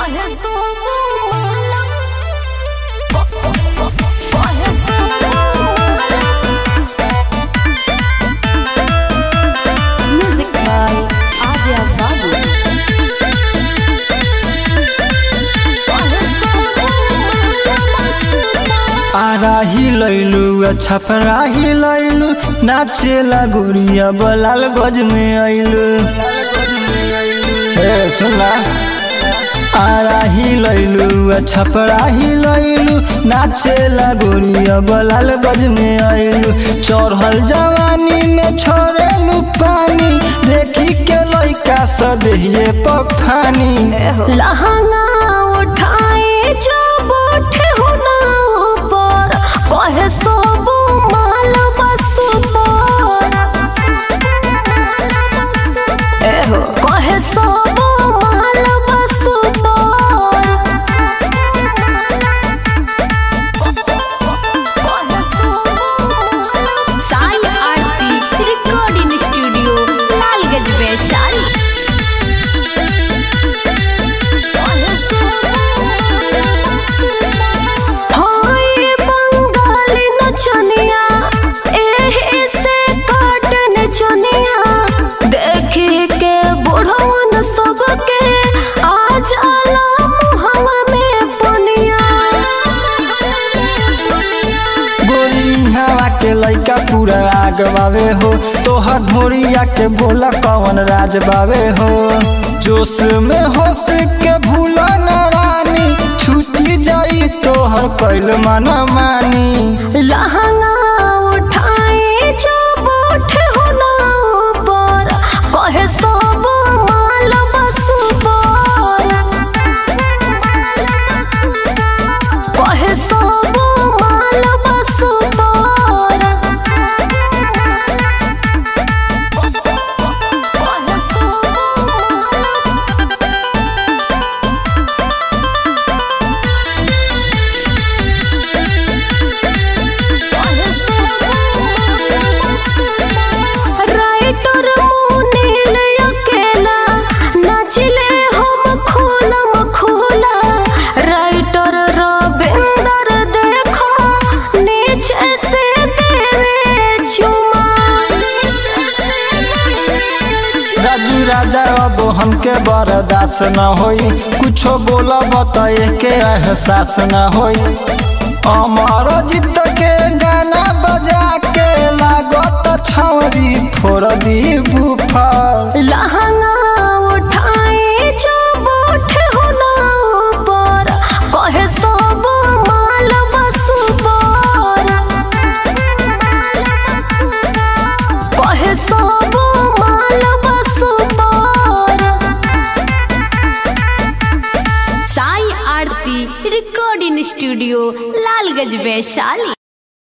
Coge sobo mala. Coge sobo mala. Music by Adya Babu. Coge sobo mala. आराही लैलू छपराही लैलू नाचेला गोरिया बलाल गज में अइलू ए सुनला आराही लैलू छपराही लैलू नाचेला गोरिया बलाल गज में अइलू चढ़ल जवानी में छोड़ेलू पानी देखी के लइका सदेहिए पफानी लहंगा उठाए जो बैठे हो ना ऊपर कहे सब माल बस पर एहो कहे सब माल बस पर साई आरती रिकॉर्डिंग स्टूडियो लालगंज वैशाली हाय बंगाली नचनिया एही से काटन चनिया देखी के बुढ़वन सबके आ जाला मुहवा में पनिया गोरी हवा के लइका पूरा आग बावे हो तोहर ढोरिया के बोला कौन राज बावे हो जोश में होश के भूल न रानी छूटी जाई तोहर कैल मन मानी लहंगा उठाए जो बैठे हो ना ऊपर कहे सब माल बस पर कहे सब माल बस पर कहे सब राइटर मुनील अकेला नाचिले हम खोलम खोला राइटर रविंदर देखो नीचे से देवे चुमा राजू राजा अब हमके बर्दाश्त न होई कुछो बोला बताए के एहसास न होई अमर जीत के गाना बजा के लागत छौरी फोड़ दी बुफर लहंगा उठाए जो बैठे हो ना ऊपर कहे सब माल बस पर कहे सब माल बस पर साई आरती रिकॉर्डिंग स्टूडियो लालगंज वैशाली